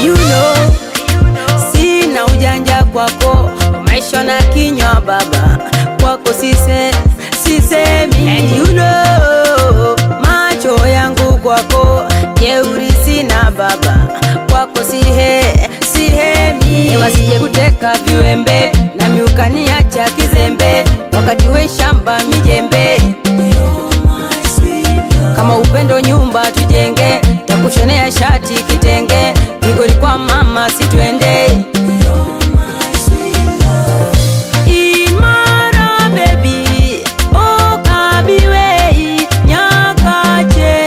you know, sina ujanja kwako, maisha na kinywa baba kwako sise, sisemi and you know, macho yangu kwako jeuri sina baba kwako sihe sihemi, wasije kuteka viwembe na miukaniacha kizembe, wakati we shamba mijembe kama upendo nyumba tujenge, takushonea shati kitenge, migoli kwa mama sitwende Imara baby, oh kabiwei nyakache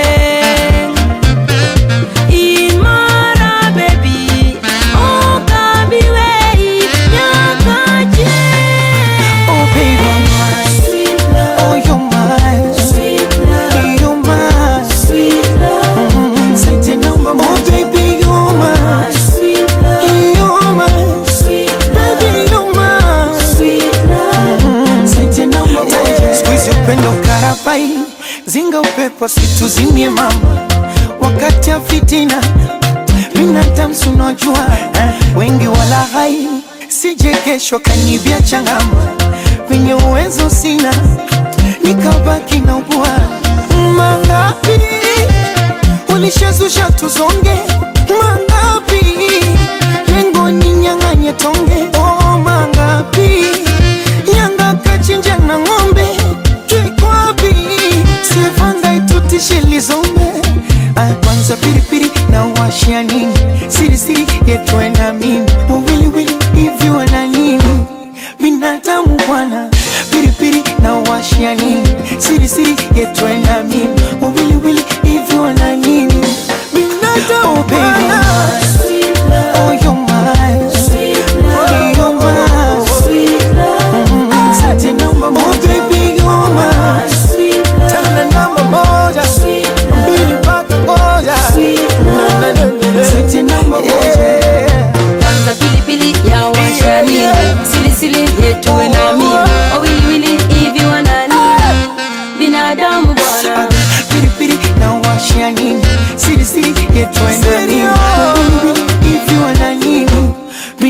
Imara baby, oh kabiwei nyakache Oh baby, oh you're mine, you're mine. Mm, Sente namba moja. Oh baby, you're mine, you're mine. Baby, you're mine. Mm, Sente namba moja. Siku hizi upendo karabai, zinga upepo situzimie mama, wakati ya fitina binadamu si unajua eh, wengi wala hai sije kesho kanibia changama venye uwezo sina nikabaki na ubua mangapi ulishazusha tuzonge mangapi lengo ni nyang'anye tonge oh, mangapi nyanga kachinja na ng'ombe kikwapi sivanga itutishe lizombe Ah, kwanza piripiri na washia nini sirisiri yetwe na mimi wawiliwili hivi wana nini binadamu bwana piripiri na washia nini sirisiri yetwe na mimi wawiliwili hivi wana nini binadamu bwana Oh, you're mine. Oh, you're mine. Mm, sati namba moja. Oh, baby, you're mine. Tena namba moja. Mbili mpaka moja. Sati namba moja. kwanza pilipili ya washani silisili yetuwe nami wawiliwili hivi wanani binadamu bwana Pilipili na washia nini sirisiri yetwe na nini hivi wana nini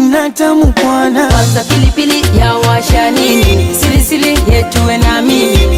binadamu bwana kwanza pilipili ya washani silisili yetuwe nami